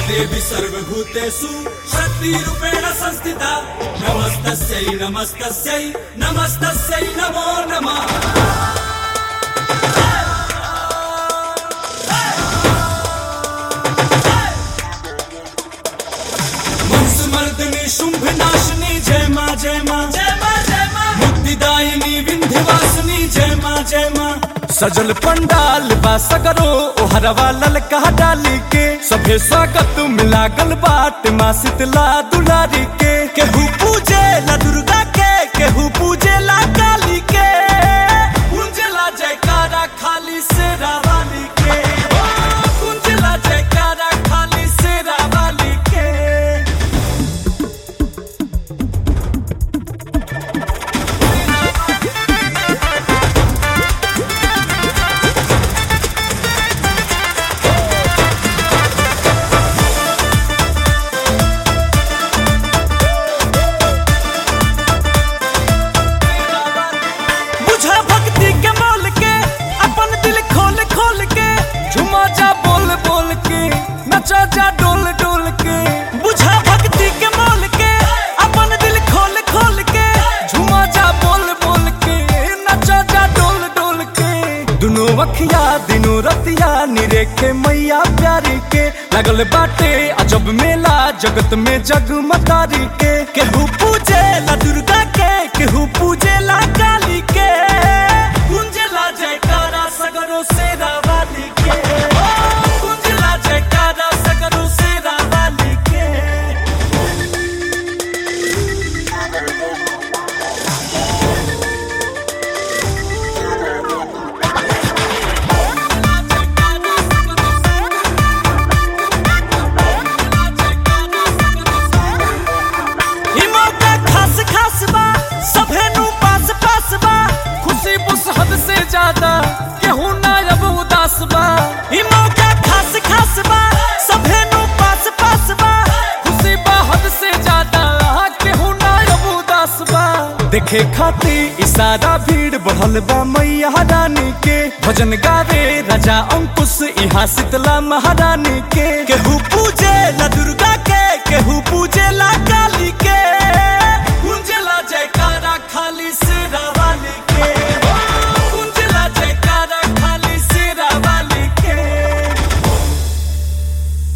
देवी सर्वभूतेषु शक्तिरूपेण संस्थिता नमस्तस्यै नमस्तस्यै नमस्तस्यै नमो नमः मंसमर्दिनी शुंभ नाशिनी जय माँ जय माँ जय माँ जय माँ मुक्तिदायिनी विंध्यवासिनी जय माँ जय माँ सजल पंडाल बा सगरो ओहरवा ललका डाली के सभे स्वागत मिलागल बाट माँ शीतला दुलारी के केहू पूजे ला दुर्गा के केहू पूजे ला काली के कुंजला जयकारा खाली से वाली के ओ, कुंजला जयकारा खाली से वाली के बुझा भक्ति के मोल के अपन दिल खोल खोल के झुमा जा बोल बोल के नचा जा डोल डोल के बुझा भक्ति के मोल के अपन दिल खोल खोल के झुमा जा बोल बोल के नचा जा डोल डोल के दुनो अखिया दिनो रतिया निरेखे मैया प्यारी के लगल बाटे अजब मेला जगत में जगमगारी के केहू पूजे ला दुर्गा के केहू पूजे ला काली के कुंजला जयकारा सगरो से वाली के ओ, कुंजला जयकारा सगरो से वाली के ई मौका खास खास बा सभे नु पास पास बा खुशी बुस हद से ज्यादा केहू ना अब उदास बा ई मौका खास खास बा सभे नु पास पास बा खुशी बा हद से ज्यादा केहू ना अब उदास बा देखे खाती इशारा भीड़ बढ़ल बा मैया रानी के भजन गावे राजा अंकुश यहाँ शीतला महारानी के केहू पूजे ला दुर्गा